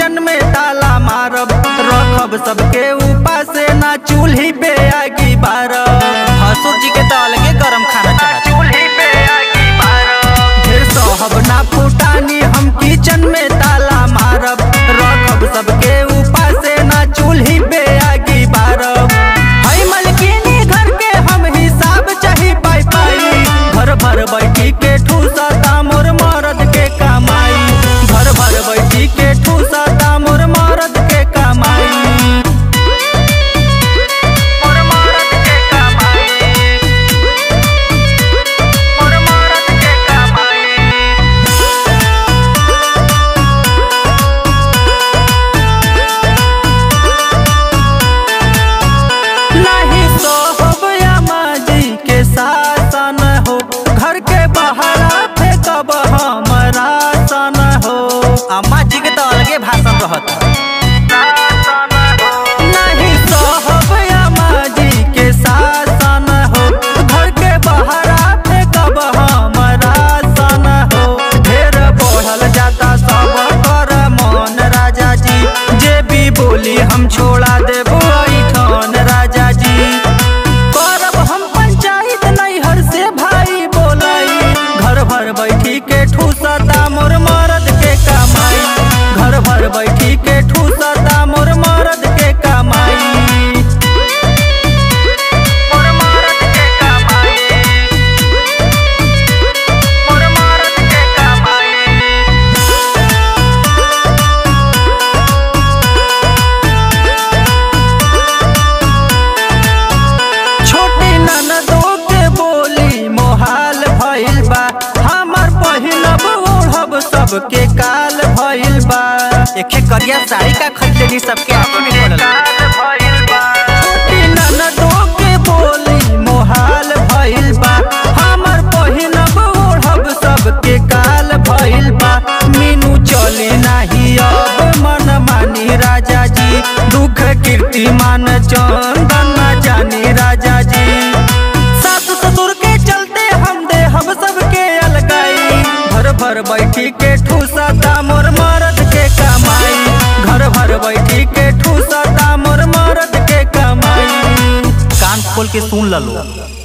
kitchen में ताला मारब रखब सबके ऊपर से ना चूल्ही पे आगी बारब हसुर जी के तो अलगे गरम खाना चाहत चूल्ही पे आगी बारब ढेर सहब ना फुटानी हम किचन में ताला मारब रखब सबके ऊपर से ना चूल्ही पे आगी बारब हई मलकिनी घर के हम हिसाब चाही पाई पाई घर भर बैठी के ठूसा मोर मरद के कमाई घर भर बैठी के ठूसा मोर मरद के कमाई मोर मरद के कमाई मोर मरद के कमाई नहीं सोहब जी के शासन हो घर के बाहर फेंकब हमरा सन हो अम्मा जी के तो अलगे भाषण रहत नहीं सोहब जी के शासन हो घर के बाहर फेंकब हमरा सन हो ढेर बढ़ल जाता सब कर मन राजा जी जे भी बोली हम छोड़ा देबो ऐठन राजा जी करब हम पंचायत नैहर से भाई बोलाई घर भर बैठी के ठूसता मोर मरद के कमाई घर भर बैठी के ठूसता मोर मरद के कमाई मोर मरद के कमाई मोर मरद के कमाई छोटी ननदो के बोली मोहाल भइल बा हमर पहिनब ओढ़ब सबके काल भइल बा एके करिया साड़ी का खरीद लेनी सबके आंखों में पड़ल छोटी ननदो के बोली मोहाल भइल बा हमर पहिनब ओढ़ब सबके काल भइल बा मीनू चली नाही अब मन मानी राजा जी दुख कीर्ति मान चंदन ना जानी राजा जी सास ससुर के चलते हम दे हम सबके अलगाई घर भर बैठी के ठूसा मोर मरद के कमाई घर भर बैठी के ठूसा मोर मरद के कमाई कान खोल के सुन लो